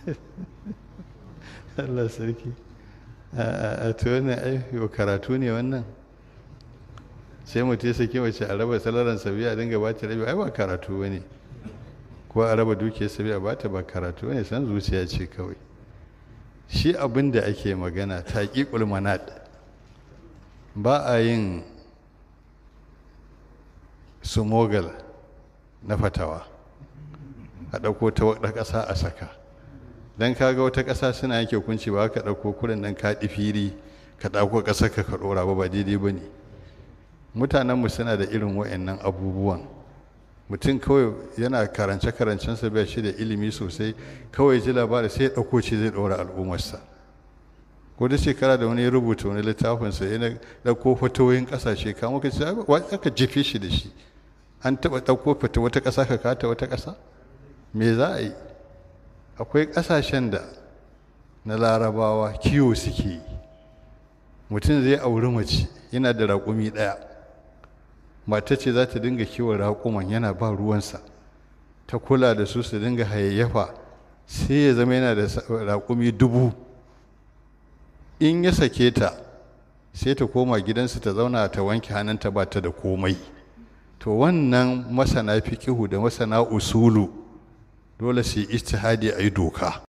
Allah sarki a to wannan ai karatu ne wannan sai mutum ya saki mace a raba salaran sabiya a dinga bata rabi ai ba karatu bane ko a raba dukiyar sabiya bata ba karatu bane san zuciya ce kawai shi abin da ake magana taqiqul manad ba a yin sumogal na fatawa a ɗauko ta wata ƙasa a saka don kaga wata ƙasa suna yanke hukunci ba ka ɗauko kurin nan ka fili ka ɗauko ƙasar ka ka ɗora ba ba daidai ba ne mutanenmu suna da irin wa'annan abubuwan mutum kawai yana karance karancensa bai shi da ilimi sosai kawai ji labari sai ya ɗauko ce zai ɗora al'ummarsa ko da shekara da wani ya rubuta wani littafinsa ya ɗauko fatoyin ƙasashe kama ka ce aka jefe shi da shi an taɓa ɗauko fata wata ƙasa ka kata wata ƙasa me za a yi akwai ƙasashen da na larabawa kiwo suke yi mutum zai auri mace yana da raƙumi ɗaya mata ce za ta dinga kiwon raƙuman yana ba ruwansa ta kula da su su dinga hayayyafa sai ya zama yana da raƙumi dubu in ya sake ta sai ta koma gidansu ta zauna ta wanke hannunta ba ta da komai to wannan masana fikihu da masana usulu dole su yi ijtihadi a yi doka